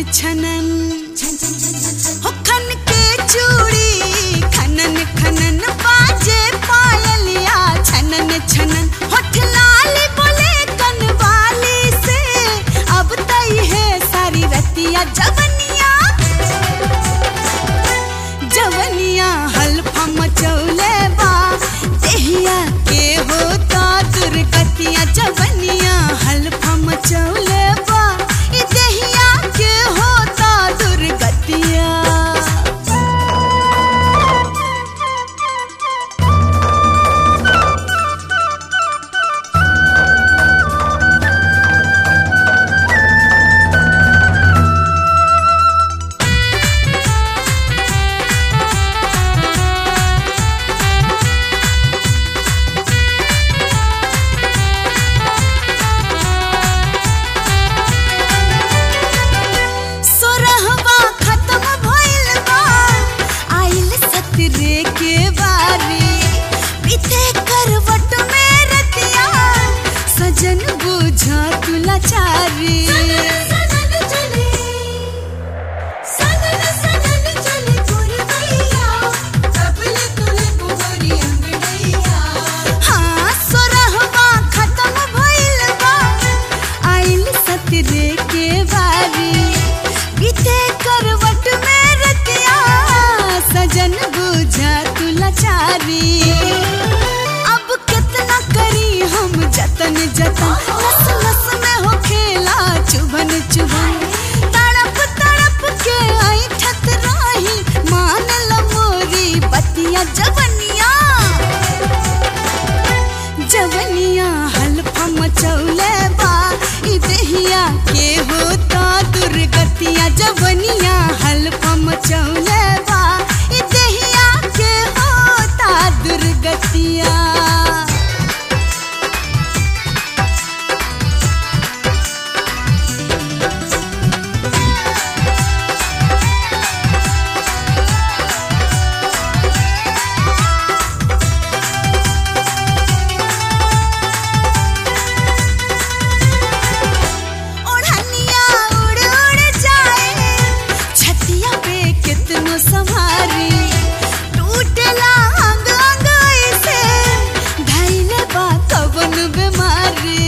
छनन हो खन के चूड़ी खनन खनन बाजे पायलिया छनन छनन होठ लाल बोले कनवाली से अब तई है सारी रतिया जवनिया जवनिया हल्फा मचौले बा देहिया के होता दुर्गतिया जवनिया हल्फा मचौले बा ई देहिया के होता दुर्गतिया सोरहवा खत्म भइल बा आइल सतरे के बारी बीते करवट में रतिया सजन बुझा तुला चारी हाँ सोरहवा खत्म भइल बा आइल सतरे के बारी बीते करवट में रतिया सजन बुझा तुला चारी अब कितना करी हम जतन जतन नस नस में हो खेला चुभन चुभन तड़प तड़प के आई ठत राही मान ल मोरी बतिया जवनिया जवनिया हल्फा मचौले बा ई देहिया के होता दुर्गतिया जवनिया हल्फा मचौले बा ई देहिया के होता दुर्गतिया ओढ़निया उड़ उड़ जाए छतिया पे कितनो संभारी टूटेला अंग अंग ऐसे धैले बा कवन बीमारी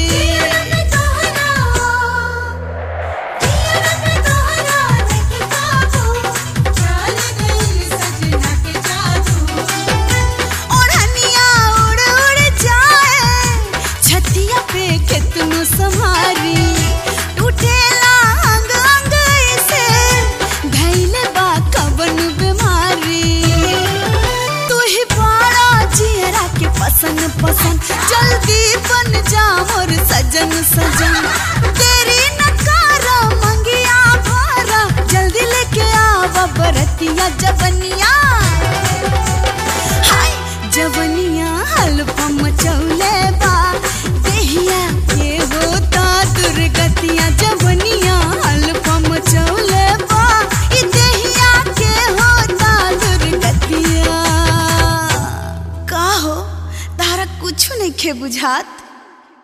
ओढ़निया उड़ उड़ जाए छतिया पे कितनो संभारी टूटेला अंग अंग ऐसे धैले बा कवन बीमारी तू ही बड़ा जियरा के पसंद पसंद जल्दी बन जा मोर सजन सजन तेरी नकारा मंगिया भारा जल्दी लेके आवा बरतिया जवनिया हाय जवनिया हल्फा मचौले बा देहिया के होता दुर्गतिया जवनिया हल्फा मचौले बा ई देहिया के होता दुर्गतिया का हो तारा कुछ नहीं खे बुझात